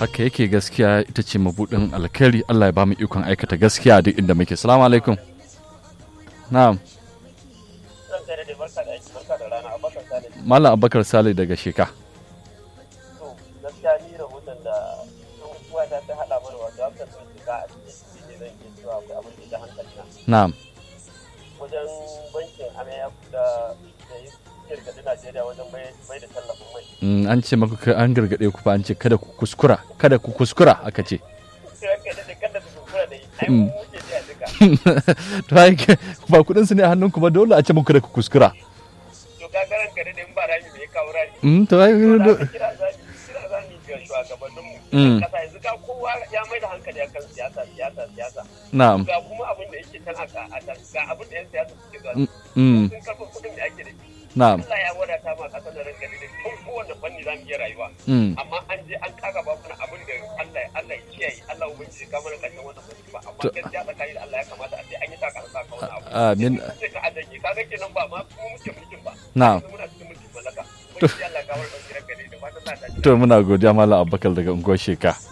haka yake gaskiya ita ce mabudin alkhairi Allah ya ba mu ikon aikata gaskiya duk inda muke salamu alaikum na'am Malam Abubakar Sale daga Sheka. To, gaskiya ni rahoton da sun kuwa ta ta haɗa mana wato haka sun shiga a cikin ne zan iya cewa akwai abin da ya hankali na. Na'am. Wajen bankin Amaya da da ya gargaɗi Najeriya wajen bai da tallafin mai. Mm, an ce maka ka- an gargaɗe ku fa an ce kada ku kuskura kada ku kuskura aka ce Sai aka da kada su kuskura da yi, ai Mm. mu wuce ne a duka. to ai ke- ba kudin su ne a hannunku ba dole a ce muku kada ku kuskura To ka ga ranka da in ba rami bai kawo rami. Mm, to ai Da do- aka kira zami kira zami ga shugabanninmu. Mm. Kasa yanzu ka kowa ya mai da hankali akan siyasa siyasa siyasa. na'am Ga kuma abin da yake can a a can ga abin da 'yan siyasa suke zuwa. Mm, mm, Sun karɓi kuɗin da ake da shi. na'am Allah ya wadata ma kasar da ranka da tun kowane fanni za mu iya rayuwa Mm, amma an je an kaga ba mana abin da Allah Allah ya kiyaye Allah ubangiji ka mana karshen wannan musiba amma To- gaskiya tsakani da Allah ya kamata a ce an yi taka saka wannan abu amin sai ka adanye kaga kenan ba ma mu muke mulkin ba na'am yanzu muna cikin mulkin mallaka ubangiji Allah ka warkar da ranka da fatan za ta ji to muna godiya malam abubakar daga unguwar sheka